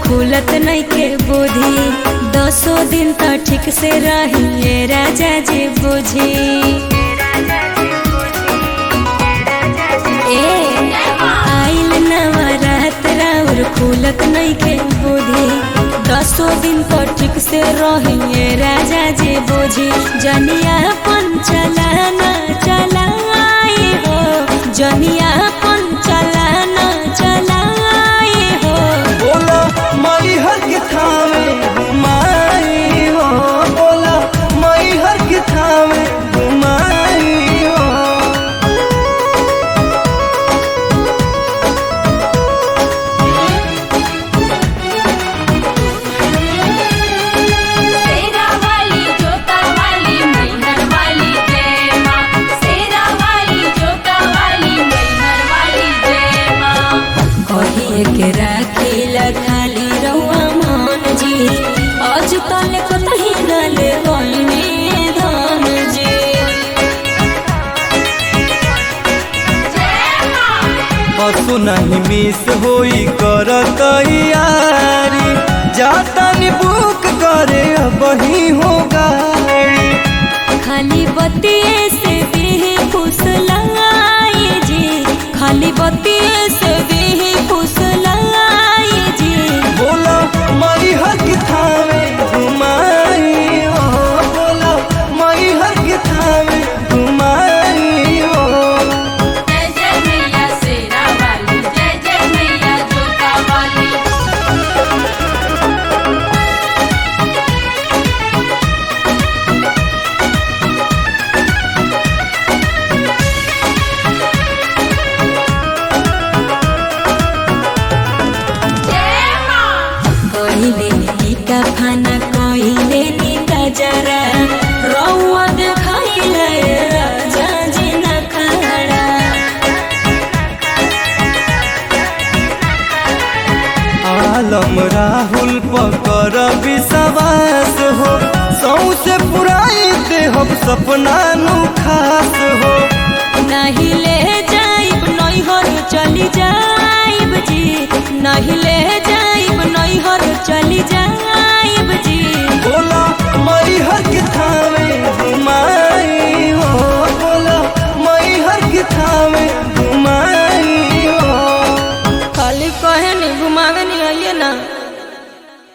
खुलत नहीं के बुद्धि दसो दिन तो ठीक से रहिए राजा जी बुझी ए आइल नवरात राउर खुलत नहीं के बुद्धि दसो दिन तो ठीक से रहिए राजा जी बुझी जनिया पन चलाना चलाए हो जनिया पन चलाना चलाए हो बोला माई हर के थामे घुमाई हो बोला माई हर के थामे घुमाई हो सेरा वाली जोता वाली मैहर वाली जय माँ सेरा वाली जोता वाली मैहर वाली जय माँ कहिए के राखिला खाली रउआ मान जी आज तल कतही न ले गइने धान जी जय माँ पशु नहीं मिस होई कर तैयारी जाता नी बुक करे वही हो गाड़ी खाली बतिये से भी खुश लगाई जी खाली बतिये से भी खुश लगाई जी बोला माई हर के थामे घुमाई हो बोला माई हर के थामे घुमाई हो जय जय मैया सेरा वाली जय जय मैया जोता वाली जय माँ कहिले नीका खाना कहिले नीका जरा रउआ देखाइले राजा जी नखरा आलम राहुल पकर विश्वास हो सौसे पुराई दे हम सपना नु खास हो नहीं ले जाइब नैहर चली जाइब जी नहीं ले जाइब नैहर चली जाइब जी बोला मई हर के थामे घुमाई हो बोला मई हर के थामे घुमाई हो खाली कहे नहीं घुमावे नहीं आइए ना